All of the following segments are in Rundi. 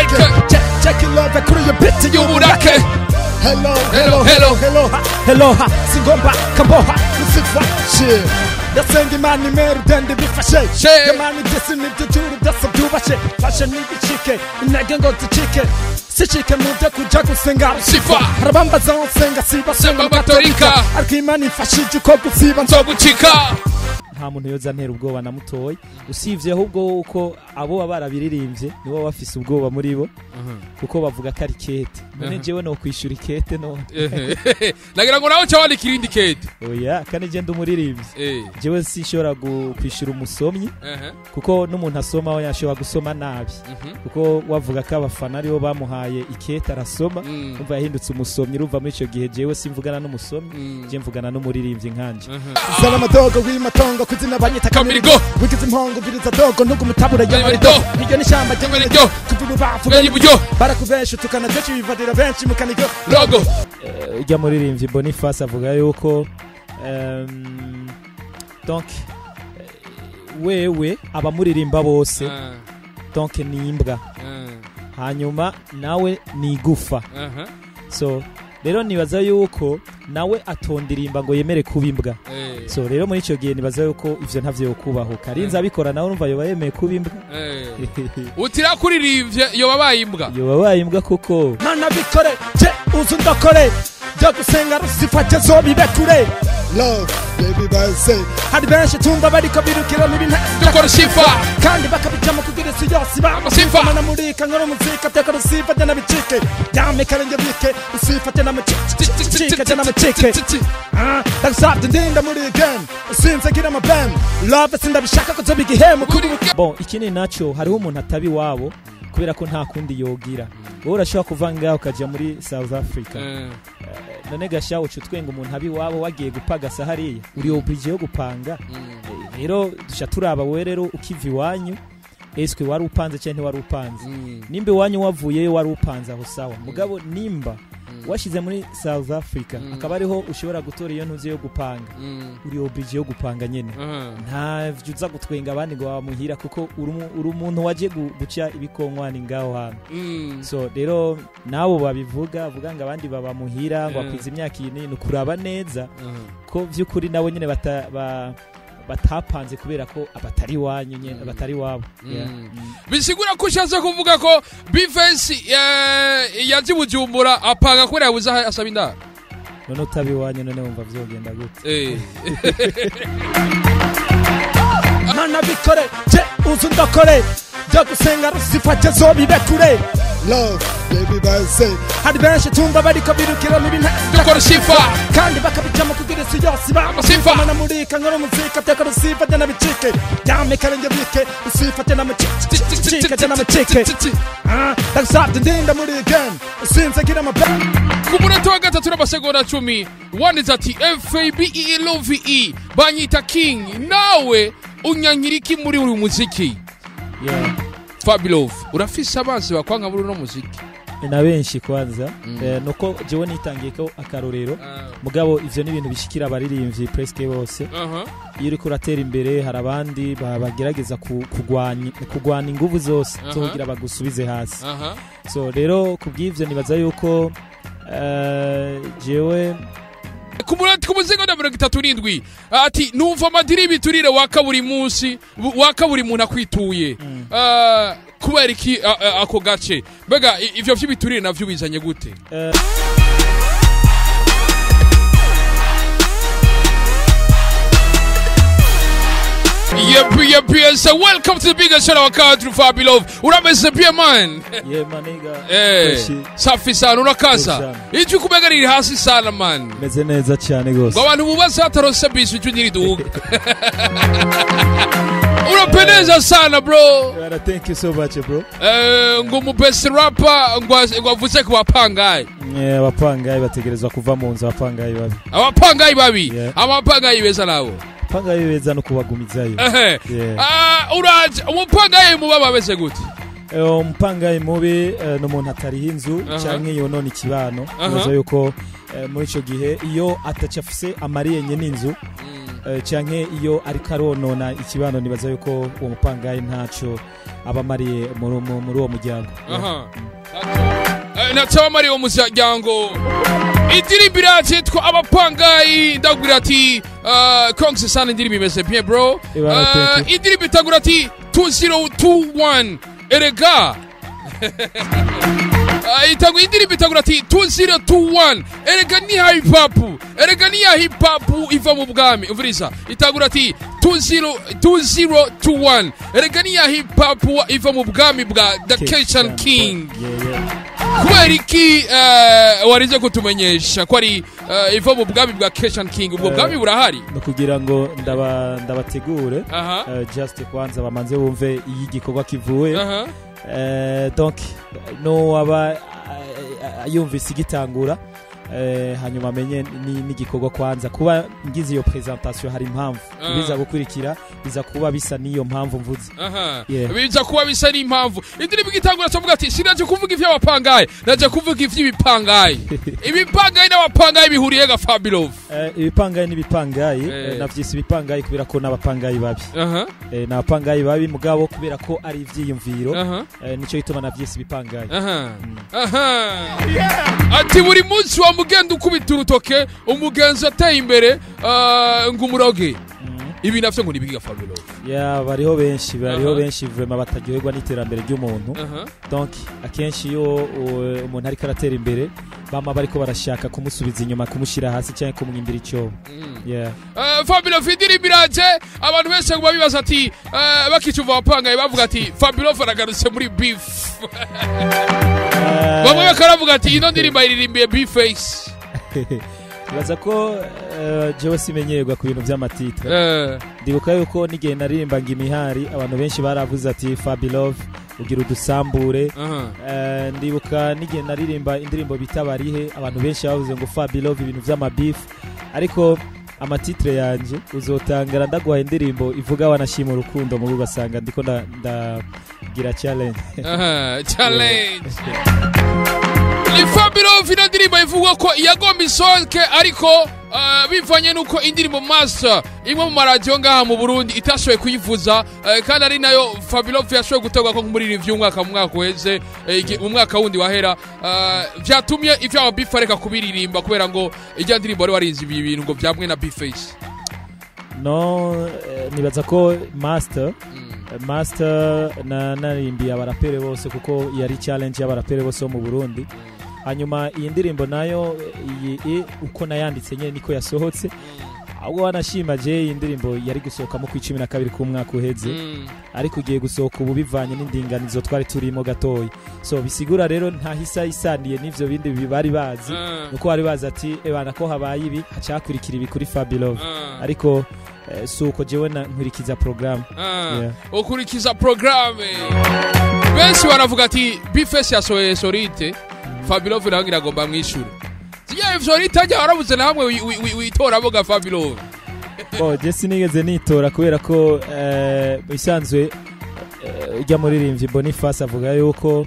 Check, check, check it love kuri iyo beat y'uburake Hello, Hello, hello, hello. hello, hello, ha, hello, ha, singomba, kamboha, lusifa, shit. Ndasenga imana imera udende bifashe Shit. yamana ibyisi nibyo juru byose byubashe fashe n'ibicike intege ngo zicike sicike mu byo kuja gusenga Sifa. harabambaza aho nsenga siba Senga Gatolika. ariko imana imfashije uko gusiba nzogucika nta muntu yoza ntera ubwoba na mutoya usibye ahubwo uko abo baba barabiririmbye nibo baba bafise ubwoba muri bo kuko bavuga ko ari kete none Aha. jewe no kwishyura ikete none nagira ngo nawe uca wandika irindi kete oya kandi je ndi umuririmbyi Eh, jewe sinshobora gu- kwishyura umusomyi aha, kuko n'umuntu asoma we yashobora gusoma nabi mhm, kuko wavuga ko abafana aribo bamuhaye ikete arasoma mm, umva yahindutse umusomyi urumva muri icyo gihe jewe simvugana n'umusomyi mm, je mvugana n'umuririmbyi nkanje aha. zana amadogo w'imatongo kuzina banyita Kamirigo. wigize impongo viriza dogo ntugumutabura Kamirigo. y'amarido iryo ni ishyamba Kamirigo. kuva ububafu Bwenge iburyo barakubesha utukana kenshi bivadira benshi mu kanigo logo ujya muririmbyi boniface avuga yuko em, donc eh, wewe abamuririmba bose Ah, donc ni imbwa ah, hanyuma nawe ni igufa aha, so rero nibaza yuko nawe atondirimba ngo yemere kuba imbwa eh, so rero muri icyo gihe nibaza yuko ivyo ntavyo yokubahuka arinze abikora nawe urumva yoba yemeye kuba imbwa eh. utira kuririmbye yoba abaye imbwa yoba wabaye imbwa koko mana bikore je uzu ndokore byo gusenga rusifate zobibe kure love baby base hari benshi tumva bariko birukira mu bintu dukora sifa kandi bakabijamo kugira isi yose Sifa. banamurika nkora umuzika teka rusifate n'abicike yame karenge bike usifate n'amacike n'amacike Ah, ndagusabye ndinda muri game usinze ngira amabam love sindabishaka ko zoba igihemu kuri bon ikindi naco hariho umuntu ataba iwabo kubera ko nta kundi yogira wowe urashobora kuva ngaho ukajya muri south africa Eh, none gasha uca utwenga umuntu aba iwabo wagiye gupagasa hariya uri oblige yo gupanga mm, Eh, rero duca turaba wowe rero ukiva iwanyu eswe wari upanze cyangwa ntiwari upanze mm, nimba iwanyu wavuyeyo wari upanze aho sawa mugabo nimba mm, washyize muri south africa Mm. akaba ariho ushobora gutora iyo ntuzi yo gupanga mm, uri oblige yo gupanga nyine aha. ntavyo uza gutwenga abandi ngo bamuhira kuko uri umu- uri umuntu waje gu- guca ibikonkwane ngaho hantu Mm, so rero nabo babivuga vuga ngo abandi babamuhira ngo Mm. akwiza imyaka iyi ni kuraba neza aha. ko by'ukuri nabo nyine bata, ba, batapanze kubera ko abatari iwanyu nyine Mm. abatari iwabo Mm. Yeah. Mm. bisigura ko ushatse kuvuga ko bifesi yaje bujumbura apanga kubera yabuze aho asaba indaro none utaba iwanyu none wumva vyogenda gute Eh, mana bikore je uzu ndokore byo gusenga rusifate zobibe kure love baby base hari benshi tumva bariko birukira mu bintu dukora sifa kandi bakabijamo kugira isi yose Sifa. banamurika nkora umuzika teka rusifate n'abicike yame karenge bike usifate n'amacike n'amacike Ah, ndagusabye ndinda muri game usinze ngira amabam ku munota wa gatatu n'amasegonda cumi wanditse ati fabelove banyita king nawe unyanyira iki muri uri muziki yeah. fabilove urafise abanzi bakwanga muri uno muziki ni na benshi kwanza Mm. eh, nuko jewe nitangiye ko akarorero mugabo ivyo ni ibintu bishikira abaririmbyi presque bose Aha. iyo uriko uratera imbere hari abandi ba- bagerageza ku- kugwanya kugwana inguvu zose zo Aha. kugira bagusubize hasi Aha. so rero kubw'ivyo nibaza yuko eh, jewe ku munota ku musegonda mirongo itatu n'indwi ati numva amadiri y'ibiturire waka buri munsi bu- waka buri muntu akwituye Mm. Ah, kubera iki ah, ah, ako gace mbega i- ivyo vy'ibiturire navyo bizanye gute eh, Yep, yep, yes. So welcome to the biggest show of our country, Fabilove. Urameze pia man. yeah maniga Eh, Freshi. safi sana unakaza. Sana. Ijwi kumega riri hasi sana man. meze neza cyane gose Ngo abantu bubaza hatarose bisi ijwi ntiriduga. Unapendeza sana bro. Bwana, thank you so much bro Eh, ngo mu best rapper ngo ngo avuze ku bapangayi. Eh, abapangayi bategerezwa kuva mu nzu abapangayi babi Abapangayi babi. Yeah. Abapangayi beza nabo. abapangayi beza no kubagumizayo Ehe. Yeah. Ah, uraje umupangayi muba babeze gute? Eh, umupangayi mubi eh, ni umuntu atariho inzu Aha. cyangwa yonona ikibano Aha. nibaza yuko eh, muri icyo gihe iyo atacafuse amariyenye n'inzu eh, canke iyo ariko aronona ikibano nibaza yuko uwo mupangayi ntaco aba amariye muri mu- muri uwo muryango aha Eh, ntatsaba mari wo muryango indirimbo iraje yitwa abapangayi ndabwira ati uh, kongse sana indirimbo imeze bien bro Ibara Uh, thank you. indirimbo itagura ati 2021 erega Uh, itagu indirimbo itagura ati 2021 erega ni ya hip hop erega ni ya hip hop iva mu bwami umviriza itagura ati 20 2021 erega ni ya hip hop iva mu bwami bwa the Christian King Yeah, yeah. kubera iki eh, warize kutumenyesha ko ari eh, iva mu bwami bwa Christian King ubwo Eh, bwami burahari no kugira ngo ndaba ndabategure aha eh, just kwanza bamanze bumve iyi gikorwa kivuye aha Eh, donc no aba eh, yumvise igitangura eh, hanyuma amenye ni- n'igikorwa kwanza kuba ngize iyo presentation hari impamvu Ah. biza gukurikira biza kuba bisa n'iyo mpamvu mvuze aha Yeah. biza kuba bisa n'impamvu indirimbo igitangura cyavuga ati sinaje kuvuga ivy'abapangayi naje kuvuga ivy'ibipangayi ibipangayi n'abapangayi bihuriye ga Fabulov Eh, ibipangayi n'ibipangayi Eh. eh, navyise ibipangayi kubera ko n'abapangayi babi aha Eh, ni abapangayi babi mugabo kubera ko ari ivyiyumviro aha eh, nico gituma navyise ibipangayi aha aha ati buri munsi wa mugenda ukubita urutoke umugenzi ateye imbere ah, ngo umuroge Mhm. ibi navyo ngo nibigiga Fabulov ya bariho benshi bariho Aha. benshi vraiment bataryoherwa n'iterambere ry'umuntu aha donc akenshi iyo uh, umuntu ariko aratera imbere bama bariko barashaka kumusubiza inyuma kumushyira hasi cyangwa kumwimbira icyobo Mm. yeah. Uh, Fabulov indirimbo iraje abantu benshi ngo babibaza ati uh, bakicuva abapangaye bavuga ati Fabulov aragarutse muri beef bamwe bakaravuga ati ino ndirimbo ayiririmbiye beeface baza ko uh, jewe simenyerwa ku bintu by'amatitre Eh, ndibuka yuko n'igihe naririmbaga imihari abantu benshi baravuze ati fabilove ugira udusambure aha. Eh, ndibuka n'igihe naririmba indirimbo bita barihe abantu benshi bavuze ngo fabilove ibintu by'amabifu ariko amatitre yanjye uzotangara ndaguhaye indirimbo ivuga wanashima urukundo mubi ugasanga ndiko nda- ndagira challenge aha, challenge ni Fabulov ino ndirimbo ivugwa ko yagomba isohoke ariko uh, bivanye n'uko indirimbo master imwe mu maradiyo ngaha mu burundi itashoboye kuyivuza uh, kandi ari nayo Fabulov yashoboye gutegwa ko muri review umwaka mu mwaka uheze eh, igi- mu mwaka wundi wahera uh, vyatumye ivyaba beef areka kubiririmba kubera ngo ijya ndirimbo wari warinze ibi bintu ngo vyamwe na beeface no eh, nibaza ko master eh, master na narimbiye abarapere bose kuko yari challenge y'abarapere bose bo mu burundi hanyuma iyi ndirimbo nayo iyi i- uko nayanditse nyine niko yasohotse ahubwo wanashima je iyi ndirimbo yari gusohokamo ku icumi na kabiri k'umwaka uheze Mm. ariko ugiye gusohoka ubu bivanye n'indinganizo twari turimo gatoya so bisigura rero ntahisa isaniye n'ivyo bindi bi- bari bazi Ah, nuko bari bazi ati ebana ko habaye ibi hacakurikira ibi kuri fabilove ah, ariko eh, si uko jewe na- nkurikiza porogaramu ah. Yeah. ukurikiza programme benshi baravuga ati bifesi yasohoye sorite Fabulov nawe ngira ngo mbamwishure siya sorite ajya warabuze na hamwe wi- wi- wi- witoramo ga Fabulov oh, je sinigeze nitora kubera ko eh, bisanzwe eh, ujya muririmbyi boniface avuga yuko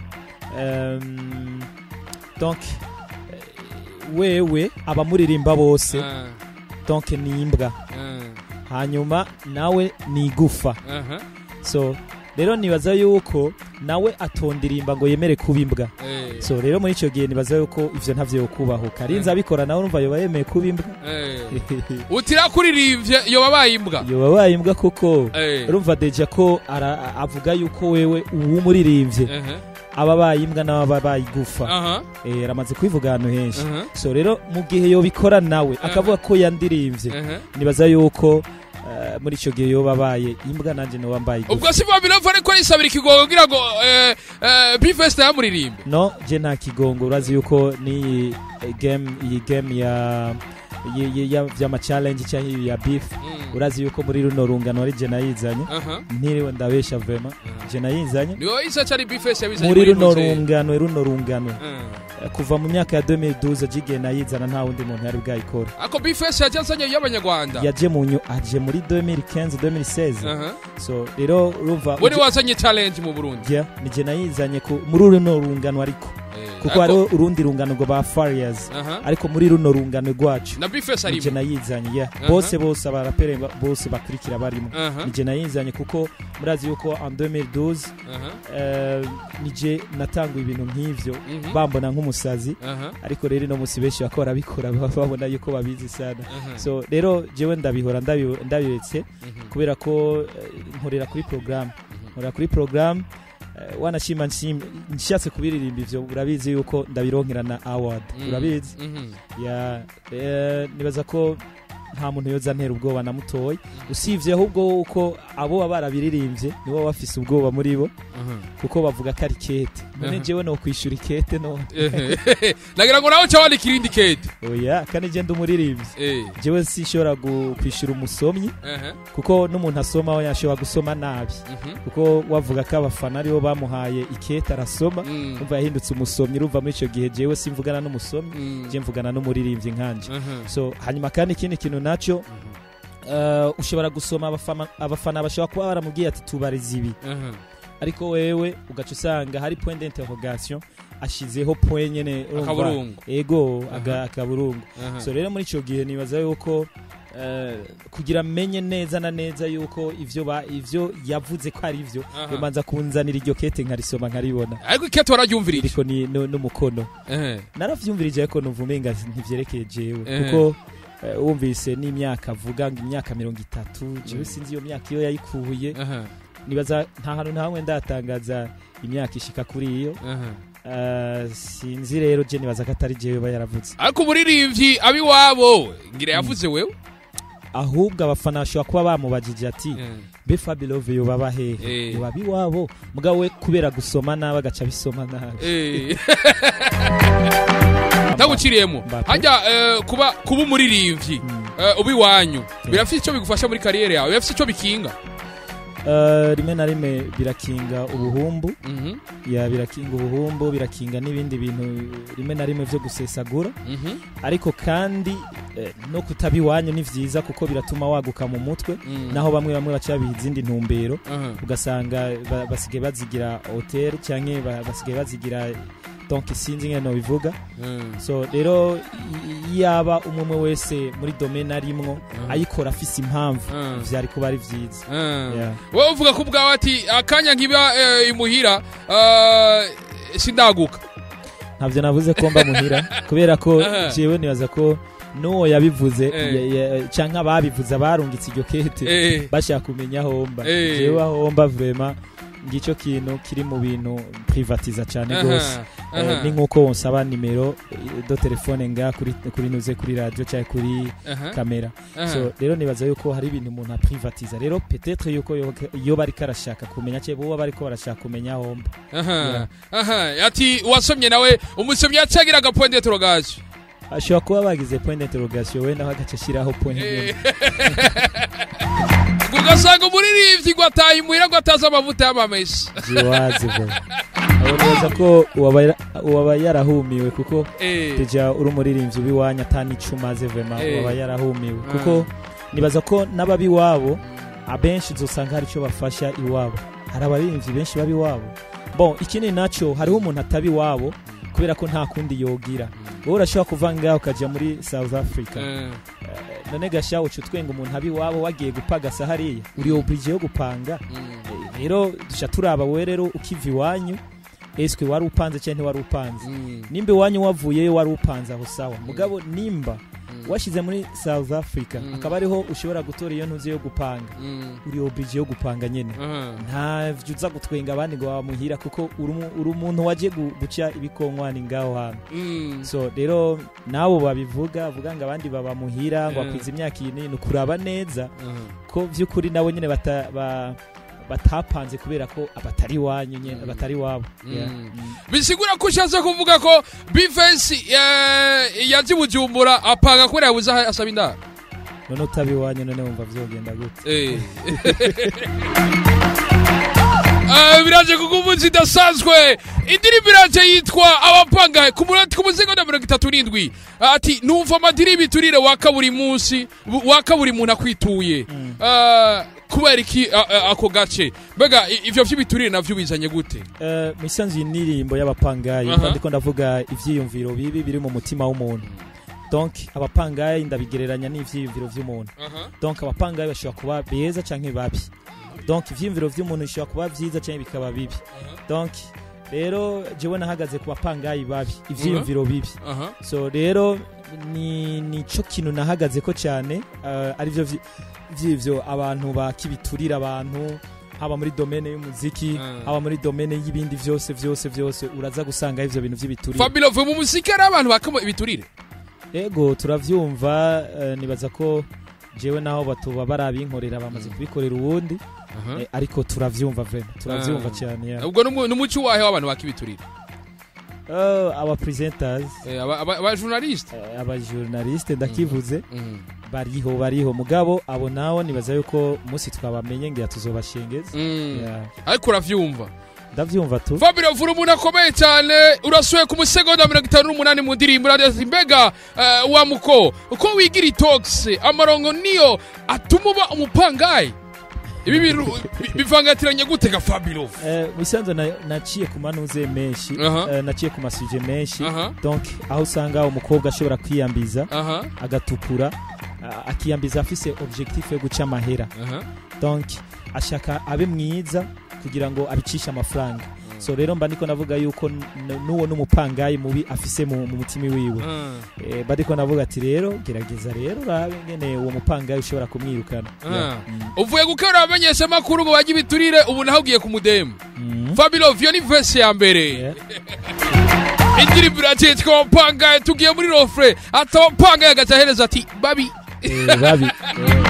em, donc eh, wewe abamuririmba bose Ah, donc ni imbwa ah, hanyuma nawe ni igufa aha, so rero nibaza yuko nawe atondirimba ngo yemere kuba imbwa eh, so rero muri icyo gihe nibaza yuko ivyo ntavyo yokubahuka arinze abikora nawe urumva yoba yemeye kuba imbwa eh. utira kuririmbye yoba baye imbwa yoba wabaye imbwa koko Eh, urumva deja ko ara- avuga yuko wewe uwumuririmbye aha, aba abaye imbwa nawe aba abaye igufa aha, Eh, aramaze kubivuga ahantu henshi aha, so rero mu gihe yobikora nawe Aha. akavuga ko yandirimbye aha. nibaza yuko eh, muri icyo gihe yoba abaye imbwa nanjye noba mbaye igufa ubwo si Fabulov ariko arisabira ikigongo kugira ngo eh, eh, bifesi yamuririmbe no je nta kigongo urazi yuko n'iyi eh, game iyi game ya y- y- ya- vy'amachallenge cyangwa iyi ya beef Mm, urazi yuko muri runo rungano ari je nayizanye aha. ntiriwe ndabesha vrema je nayizanye ni wowe isa cyari bifesi yabizanye muri runo Ruze. rungano runo rungano Mm. Eh, kuva mu myaka ya 2012 jigiye nayizana nta wundi muntu yari bwayikora ako bifesi yaje azanye y'abanyarwanda yaje mu nyu aje muri 2015 2016 Aha. so rero urumva we ni uje- wazanye challenge mu burundi je nije nayizanye ku muri runo rungano ariko Eh, kuko ariko- hariho urundi rungano ngo ba fariyazi Aha. ariko muri runo rungano rwacu na bifesi nije arimo nayizanye ya Aha. bose bose abarapere ba- bose bakurikira barimo Aha, nije nayizanye kuko murazi yuko en 2012 aha, eh, nije natanguye ibintu nk'ivyo mhm, bambona nk'umusazi aha, ariko rero ino musi benshi bako barabikora baba babona yuko babizi sana aha, so rero jewe ndabihora ndabi- ndabiretse mhm, kubera ko eh, nkorera kuri porogaramu nkorera kuri porogaramu eh, wanashima nshim- nshatse kubiririmba ivyo urabizi yuko ndabironkera na award mhm, urabizi mhm, ya eh, nibaza ko nta muntu yoza ntera ubwoba namutoye usibye ahubwo uko abo baba barabiririmbye nibo baba bafise ubwoba muri bo aha. kuko bavuga ko ari kete none Aha. jewe no kwishyura ikete none Ehe. nagira ngo nawe cyawandika irindi kete oya kandi je ndi umuririmbyi Eh, jewe sinshobora gu- kwishyura umusomyi aha, kuko n'umuntu asoma we yashobora gusoma nabi mhm, kuko wavuga ko abafana aribo bamuhaye ikete arasoma mm, umva yahindutse umusomyi urumva muri icyo gihe jewe simvugana n'umusomyi mm, je mvugana n'umuririmbyi nkanje aha, so hanyuma kandi ikindi kintu nacyo uh, ushobora gusoma abafana, abafana bashobora kuba baramubwiye ati tubariza ibi aha, ariko wewe ugaca usanga hari point d'interrogation ashizeho point nyene urumva, akaburungu ego Aha. aga- akaburungu Aha. so rero muri icyo gihe nibaza yuko eh, kugira menye neza na neza yuko ivyo ba ivyo yavuze ko ari ivyo Aha. yomanza kunzanira iryo kete nkarisoma nkaribona ariko ikete wararyumvirije iriko ni nu- n'umukono Ehe, naravyumvirije ariko numva umenga ntivyerekeye jewe Eh. kuko eh, wumvise n'imyaka avuga ngo imyaka mirongo itatu jewe Mm. sinzi iyo myaka iyo yayikuye aha, nibaza nta hantu na hamwe ndatangaza imyaka ishika kuri iyo aha. Eh, sinzi rero je nibaza ko atari jewe ba yaravuze ariko umuririmbyi abiwabo ngira yavuze wewe ahubwo abafana bashobora kuba bamubajije ati Eh, be fabilove yobaba hehe Eh. yoba iwabo mugabo we kubera gusoma nabi agaca bisoma nabi eh. ntaguciriyemo Mbappe. hajya eh, kuba kuba umuririmbyi Mm. eh, uba iwanyu birafite icyo bigufasha muri kariyeri yawe birafite icyo bikinga Eh, rimwe na rimwe birakinga ubuhumbu Mhm, ya birakinga ubuhumbu birakinga n'ibindi bintu rimwe na rimwe byo gusesagura mhm, ariko kandi eh, no kutaba iwanyu ni vyiza kuko biratuma waguka mu mutwe mhm. naho bamwe bamwe baca biha izindi ntumbero Aha, ugasanga ba- basigaye bazigira hotel cyangwa ba- basigaye bazigira donc sinzi ngene nobivuga mhm. so rero i- yaba umwe umwe wese muri domaine arimwo Mhm. ayikora afise impamvu Mhm. vyari kuba ari vyiza Ah. Yeah. wowe uvuga ko ubwawe ati akanya nkiba eh, imuhira eh, sindaguka ntabyo navuze ko mba muhira kubera ko Aha. jewe nibaza ko n'uwo yabivuze Eh. ya- ya- canke ababivuze abarungitse iryo kete Eh, bashaka kumenya aho mba Eh. jewe aho mba vrema ngicyo kintu kiri mu bintu privatiza cyane aha, rwose Eh, aha, ni nk'uko wonsaba nimero eh, do telefone nga kuri kuri nuze kuri radio cyangwa kuri aha, kamera aha. so rero nibaza yuko hari ibintu umuntu aprivatiza rero peut-être yuko yo- iyo bariko arashaka kumenya cyangwa bo bariko barashaka kumenya aho mba aha Yeah. aha ati wasomye nawe umusomyi yacagira agapointe turogaje ashobora kuba bagize point d'interrogation wenda bagaca ashyiraho point Eh. ugasanga umuririmbyi ngo ataye imuhira ngo atazi amavuta y'amamesa jiwazi bwo abo neza ko uwaba yara- uwaba yarahumiwe kuko Eh, deja uri umuririmbyi ubiwanya atani icumaze vema Eh. uwaba yarahumiwe Ah. kuko nibaza ko n'ababi iwabo abenshi uzosanga hari icyo bafasha iwabo hari abaririmbyi benshi baba iwabo bon ikindi nacyo hariho umuntu ataba iwabo kubera ko nta kundi yogira wowe urashobora kuva ngaho ukajya muri south africa eh, none gasha uca utwenga umuntu aba iwabo wagiye gupagasa hariya uri oblige yo gupanga mm, Eh, rero duca turaba wowe rero ukiva iwanyu eswe wari upanze cyangwa ntiwari upanze mm, nimba iwanyu wavuyeyo wari upanze aho sawa mugabo nimba mm, washyize muri south africa Mm. akaba ariho ushobora gutora iyo ntuzi yo gupanga mm, uri oblige yo gupanga nyine aha, ntavyo uza gutwenga abandi ngo wamuhira kuko uri umu- uri umuntu wagiye gu- guca ibikonkwani ngaho hantu mm, so rero nabo babivuga vuga ngo abandi babamuhira ngo Mm. akwiza imyaka iyi ni ukuraba neza aha. ko by'ukuri nabo nyine bata, ba, batapanze kubera ko abatari iwanyu nyine Mm. batari iwabo Mm. Yeah. Mm. bisigura ko ushatse kuvuga ko bifensi yazi bujumbura apanga kubera yabuze aho asaba indaro none utaba iwanyu none wumva vyogenda gute Eh. Ah, biraje kuko umunsi idasanzwe indirimbo iraje yitwa abapanga ku munota ku muzingo na mirongo itatu n'indwi ati numva amadirimbo iturire waka buri munsi bu- waka buri muntu akwituye Mm. Ah, kubera iki a- a- ako gace mbega i- ivyo vy'ibiturire navyo bizanye gute Eh, mu isanzu y'indirimbo y'abapangayi Aha. mba ndiko ndavuga ivyiyumviro bibi biri mu mutima w'umuntu donc abapangayi ndabigereranya n'ivyiyumviro vy'umuntu donc abapangayi bashobora kuba beza canke babi donc ivyiyumviro vy'umuntu bishobora kuba vyiza canke bikaba bibi donc rero jewe nahagaze ku bapangayi babi ivyiyumviro bibi aha so rero ni nico kintu nahagaze ko cyane uh, arivyo vyi- vy'ivyo abantu bakibiturira abantu haba muri domene y'umuziki Mm. haba muri domene y'ibindi vyose vyose vyose uraza gusanga ivyo bintu vy'ibiturire fabilo vuye mu muziki hari abantu bakamo ibiturire ego turavyumva uh, nibaza ko jewe naho batuba barabinkorera bamaze kubikorera uwundi eh, ariko turavyumva vema turavyumva Ah. cyane ya ubwo n'umu- n'umuco wahe w'abantu bakibiturire uh, aba presenters Eh, aba- aba aba journaliste uh, aba journaliste ndakivuze Mhm. bariho bariho mugabo abo nawo nibaza yuko umunsi twabamenye ngira tuzobashengeza Mm. Yeah. ariko uravyumva ndavyumva tu fabio vura umuntu akomeye cyane urasuye ku musegonda mirongo itanu n'umunani mu ndirimbo urazi mbega eh, wa muko uko wigira itox amarongo niyo atuma uba umupangayi ibi bintu bi- bivangatiranye gute ga fabio Eh, musanze na- naciye ku manuze menshi Aha. eh, naciye ku masuje menshi aha donc aho usanga umukobwa ashobora kwiyambiza aha agatukura a- akiyambiza afise objectif yo guca amahera aha donc ashaka abe mwiza kugira ngo abicishe amafaranga so rero mba ndiko navuga yuko n- n'uwo n'umupangayi mubi afise mu mu mutima wiwe Ah. Eh, mba ndiko navuga ati rero gerageza rero urabe ngene uwo mupangayi ushobora kumwirukana Ah. Yeah. Mm. uvuye gukora abamenyesha amakuru ngo bajye ibiturire ubu naho ugiye ku mudemu Mm. fabio vyo ni vese ya mbere Yeah. indirimbo iragiye twapangaye tugiye muri rofre atawapangaye agaca ahereza ati babi Eh, babi Eh,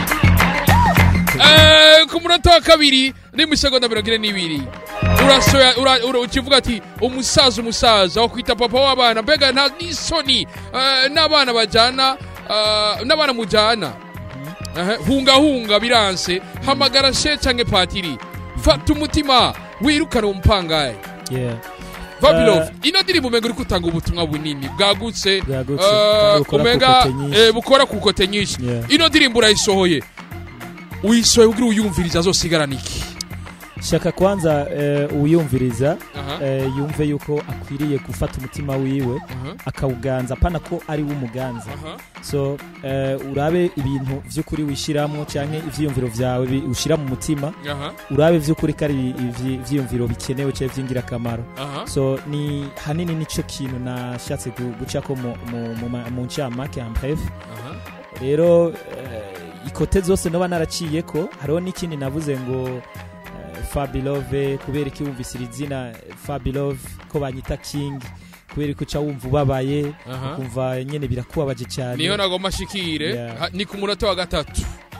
Eh, ku munota wa kabiri ni mu isegonda mirongo ine n'ibiri urasoya ura- ura- ukivuga ati umusaza umusaza wo kwita papa w'abana mbega nta n'isoni eh, n'abana bajyana eh, n'abana mujyana Aha, hunga hunga biranse hamagara she canke patiri fata umutima wirukane uwo mupangaye yeah. Vabilov ino ndirimbo umenga uri gutanga ubutumwa bunini bwagutse Bwagutse, eh, kandi bukora ku umenga kote nyinshi. eh, bukora ku kote nyinshi Yeah. ino ndirimbo urayisohoye uyisohoye kugira uyumviriza azosigarana iki shaka kwanza eh, uwuyumviriza Aha, eh, yumve yuko akwiriye gufata umutima wiwe aha, akawuganza apana ko ari we umuganza aha. so eh, urabe ibintu vy'ukuri wishyiramo canke ivyiyumviro vyawe bi- ushira mu mutima aha urabe vy'ukuri ko ari ivyi- ivyiyumviro bikenewe canke vy'ingirakamaro aha so ni hanini nico kintu nashatse gu- gucako mu- mu- mu ma- mu ncamake en bref aha rero eh, ikote zose noba naraciyeko hariho n'ikindi navuze ngo eh, fabilove kubera iki wumvise iri zina eh, fabilove ko banyita king kubera ko uca wumva ubabaye aha ukumva nyene birakubabaje cyane niyo nagomba ashikire Yeah. ha- ni ku munota wa gatatu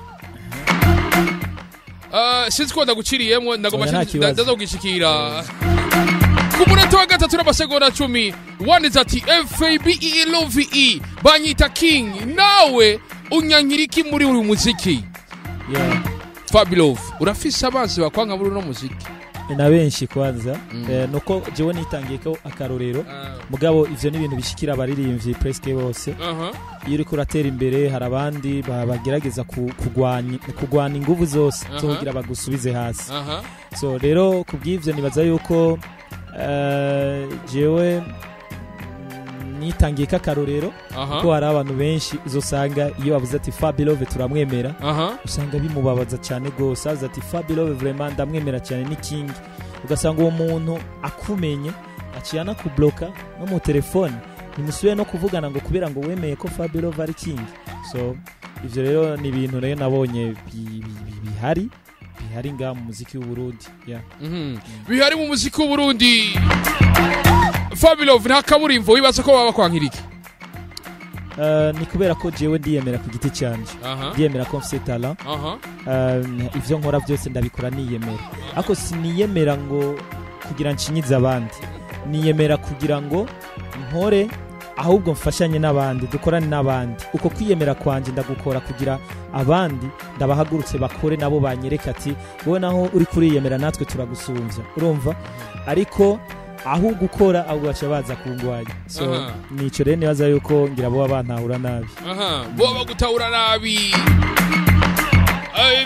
Ah, sinzi ko ndaguciriyemwo ndagomba Oya, nta nda- kibazo. ndaza kugishikira ku munota wa gatatu n'amasegonda cumi wanditse ati fabe banyita king nawe unyankira iki muri uyu muziki Yeah. fabilov urafise abanzi bakwanga muri uno muziki na benshi kwanza Mm. eh, nuko jewe nitangiye ko akarorero mugabo ivyo ni ibintu bishikira abaririmbyi presque bose aha iyo uriko uratera imbere hari abandi ba- bagerageza ku- kugwanya kugwana inguvu zose zo Aha. kugira bagusubize hasi aha so rero ku bw'ivyo nibaza yuko eh, jewe mm, nitangiye ko akarorero aha ko hari abantu benshi uzosanga iyo bavuze ati fabilove turamwemera aha usanga bimubabaza cyane rwose avuze ati fabilove vraiment ndamwemera cyane ni king ugasanga uwo muntu akumenye aciye anakubloka no mu telefone ntimusubiye no kuvugana ngo kubera ngo wemeye ko fabilove ari king so ivyo rero ni ibintu rero nabonye bi- bi- bi- bihari bihari ngaha mu muziki w'uburundi yeah. Mhm. bihari mu muziki w'uburundi fabilov nta kaburimbo wibaza ko baba bakwankira iki Uh, ni kubera ko jewe ndiyemera ku giti canje aha ndiyemera ko mfise talent aha um, ivyo nkora byose ndabikora niyemera ariko siniyemera ngo kugira nshinyize abandi niyemera kugira ngo nkore ahubwo mfashanye n'abandi dukorane n'abandi uko kwiyemera kwanje ndagukora kugira abandi ndabahagurutse bakore nabo banyereka ati wowe naho uri kuriyemera natwe turagusumvya urumva ariko aho gukora ahubwo baca baza kungwanya so Aha. nico rero nibaza yuko ngira boba bantahura nabi aha bo bagutahura nabi Eh,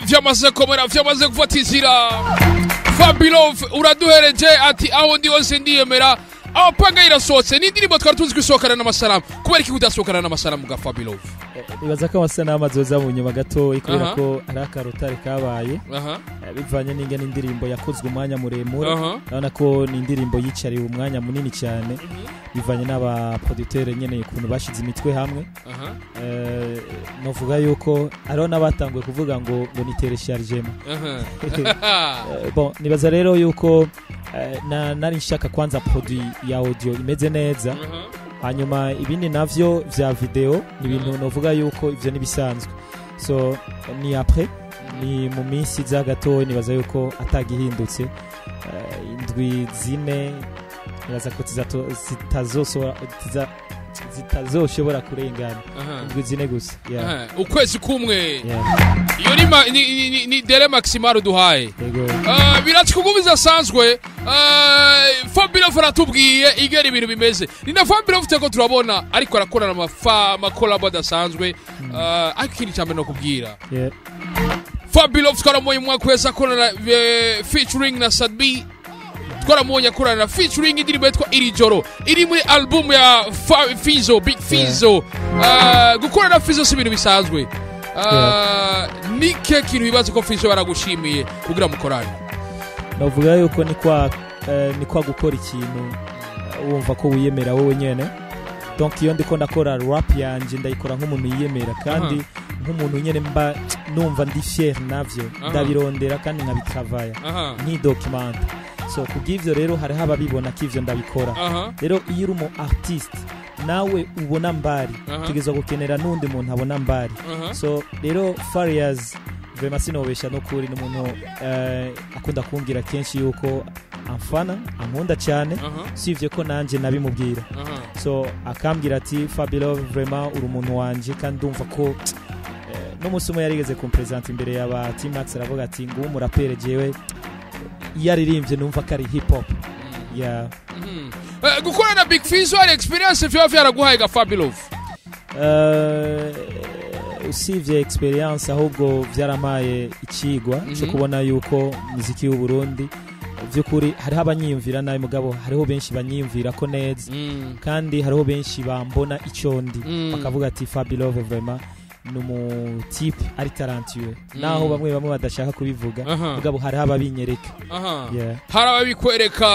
vyamaze komera vyamaze gufata inzira fabilove uraduhereje ati aho ndi hose ndiyemera abapanga irasohotse ni indirimbo twari tuzi ko isohokana n'amasalamu kubera iki kudasohokana n'amasalamu ga fabilove nibaza ko amasanamu azoza mu nyuma gatoya kubera Aha. ko hari akarotare kabaye aha eh, bivanye n'ingene indirimbo yakozwe umwanya muremure aha urabona ko ni indirimbo yicariwe umwanya munini cyane bivanye n'abaproducteur nyene ukuntu bashize imitwe hamwe aha Eh, novuga yuko hariho n'abatanguye kuvuga ngo ngo ni tereshargema aha Eh, bon nibaza rero yuko eh, na nari nshaka kwanza produit ya audio imeze neza aha hanyuma ibindi navyo vya video ni ibintu novuga yuko ivyo nibisanzwe so ni après ni mu minsi iza gatoya nibaza yuko atagihindutse Eh, indwi zine nibaza ko zizato- zitazoshobora ziza- zitazoshobora kurengana aha indwi zine gusa yeah. aha ukwezi kumwe Yeah. iyo ni ma- ni- ni- ni- ni dere maximale uduhaye yego Ah, biratse kuko bidasanzwe fabirof aratubwiye igera ibintu bimeze ni na fabirof turiko turabona ariko arakorana amafa amakolabo adasanzwe Ah, ariko ikindi cyambere no kubwira yeah. fabirof twaramuye umwaka wese akorana eh, featuring na sadbi twaramubonye akorana na featuring indirimbo yitwa iri joro iri muri album ya Fa- fizo big fizo Ah, gukorana na fizo si ibintu bisanzwe Ah, ni ke kintu bibaza ko fizo baragushimiye kugira mukorane navuga yuko ni kwa eh, ni kwa gukora ikintu eh, wumva ko wiyemera wowe nyene donc iyo ndiko ndakora rap yanje ndayikora nk'umuntu yiyemera kandi nk'umuntu nyene mba numva ndi fier navyo Aha. ndabirondera kandi nkabitravaya aha nkidokimanta so kubw'ivyo rero hariho ababibona ko ivyo ndabikora aha rero iyo uri umu artiste nawe ubona mbari Aha. utegerezwa gukenera n'undi muntu abona mbari aha so rero farias vrema sinobesha n'ukuri ni umuntu eh, akunda kumbwira kenshi yuko amfana ankunda cyane aha usibye ko nanjye nabimubwira aha so akambwira ati fabilo vrema uri umuntu wanjye kandi ndumva ko eh, n'umunsi umwe yarigeze kumperezanta imbere y'aba timax aravuga ati nguwo umurapere jewe iyo aririmbye numva ko ari hip hop ya Mhm. Eh, gukorana na big fizo hari experience vyaba vyaraguhaye ga fabilov Eh, usibye experience ahubwo byaramaye ikigwa Mhm. cyo kubona yuko muziki w'u Burundi by'ukuri hariho abanyiyumvira nabi mugabo hariho benshi banyiyumvira ko neza kandi hariho benshi bambona icyo ndi Mm. bakavuga ati Fabilove vraiment ni umutipe ari tarantiwe Mm. naho bamwe bamwe badashaka kubivuga Aha. mugabo hariho ababinyereka aha Yeah. hari ababikwereka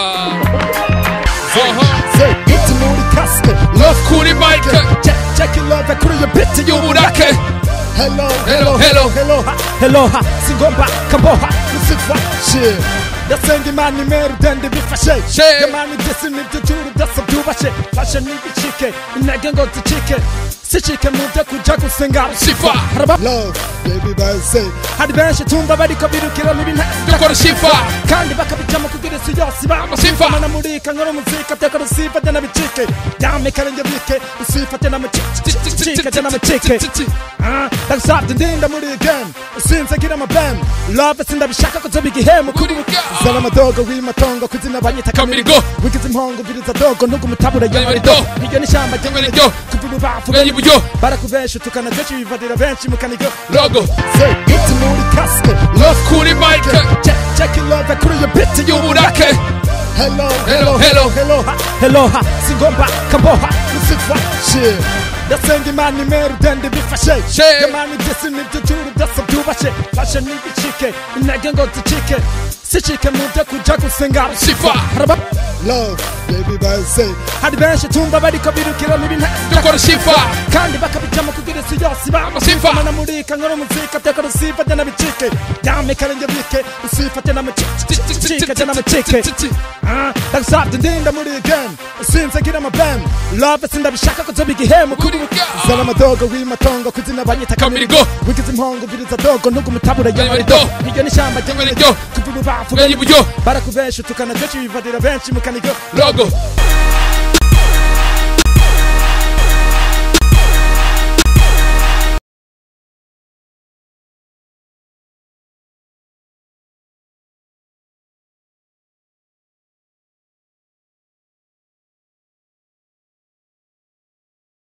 aha Say, get to know the casket. love kuri mike Check, check your love, I could your bit to you. y'uburake Hello, Hello, hello, hello. hello, hello. ha, hello ha singomba kamboha Lucifer, shit. ndasenga imana imeru dende bifashe Shit. yamana ibyisi nibyo juru byose byubashe fashe n'ibicike intege ngo zicike sicike mu byo kuja gusenga Sifa. haraba love baby by say hari benshi tumva bariko birukira mu bintu dukora sifa kandi bakabijamo kugira isi yose Sifa. bamana murika nkora umuzika teka rusifa jya nabicike ryame karenge bike usifa jya namacike jya namacike Ah, ndagusabye ndinda muri game usinze gira amabem love sindabishaka ko zoba igihemu kuri zana amadogo w'imatongo kuzina banyita Kamirigo. kamirigo wigize impongo viriza dogo ntugumutabura Kamirigo. y'amarido iryo ni ishyamba Kamirigo. kuva ububafu Bwenge iburyo. barakubesha utukana kenshi bivadira benshi mu kanigo logo Say, get muri kasike love kuri mike check check your love kuri your bit y'uburake hello Hello, hello. hello ha, hello ha singomba kamboha lucifer shit ndasenga imana imeru dende bifashe Shit. yamana ibyisi nibyo juru byose byubashe fashe n'ibicike intege ngo zicike sicike mu byo kuja gusenga Sifa. haraba love baby by say hari benshi tumva bariko birukira mu bintu dukora sifa kandi bakabijamo kugira isi yose Sifa. bamana murika nkora umuzika teka rusifa jya nabicike ryame karenge bike usifa jya namacike jya namacike Ah, ndagusabye ndinda muri game usinze gira amabem love sindabishaka ko zoba igihemu kuri zana amadogo w'imatongo kuzina banyita Kamirigo. kamirigo wigize impongo viriza dogo ntugumutabura y'amarido Kamirigo. iryo ni ishyamba Kamirigo. ry'amarido kuva ububafu Bwenge iburyo. barakubesha utukana kenshi bivadira benshi mu kanigo logo